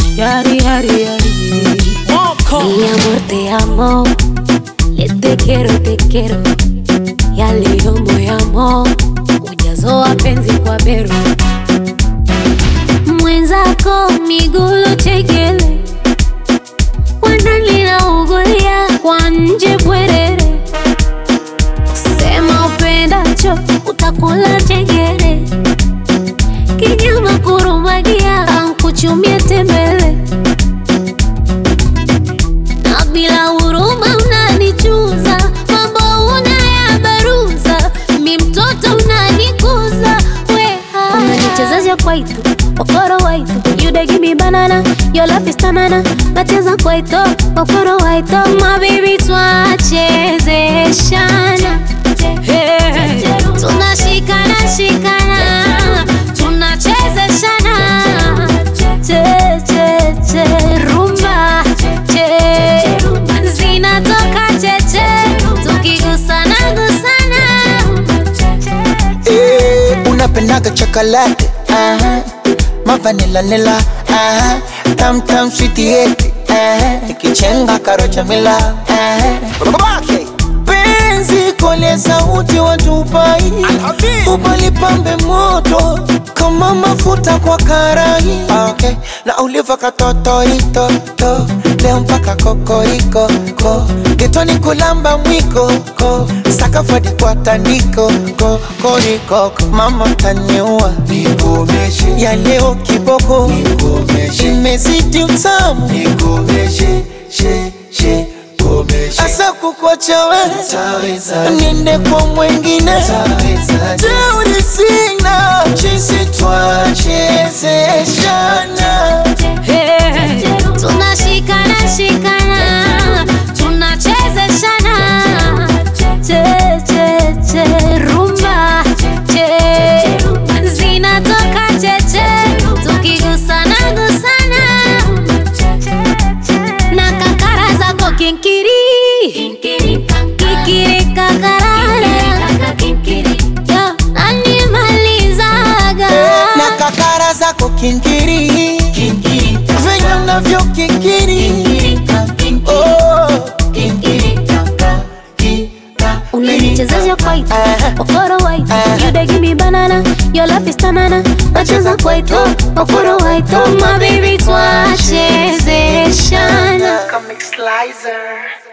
Yari, yari, yari. Mi amor, te amo. Le te quiero, te quiero. Ya leo moyamo ujazo wa penzi kwa bero mwenzako migulo chekele wanalilaugulia kwa nje bwerere sema upendacho utakula chengere kinyama kurumagia ankuchumia tembele na bila huruma unanichuza mambo unayabaruza mi mtoto unanikuza weha unanichezesha kwaito okoro waito you dey give me banana your love is tanana nacheza kwaito okoro waito my baby twachezeshana Hey, tunashikana shikana tunachezeshana che che che rumba che zinatoka cheche tukigusana gusana Eh, unapendaga chocolate aha. mavanila nila aha. tam tam sweetieti ikichenga karocha mila aha. Babake. penzi kole sauti watupai ubalipambe moto kama mafuta kwa karai okay. na uliva katotoitoto leo mpaka kokoriko ko getoni kulamba mwiko ko sakafadi kwa tandiko ko korikoko mama taniua ya leo kiboko imezidi utamu asa kukwacha we niende kwa mwengine teuri sina chisi twachezeshana Hey, tunashikana shikana tunachezeshana che che che rumba che zinatoka cheche tukigusana gusana na kakara zako kinkiri kikiri kakarara Yo, nanimalizaga na kakara zako kinkiri venye unavyo kikiri Oh. unanichezesha kwaito okoro waito you dey give me banana your love is tanana nacheza kwaito okoro waito my baby twachezeshana Comic Slicer.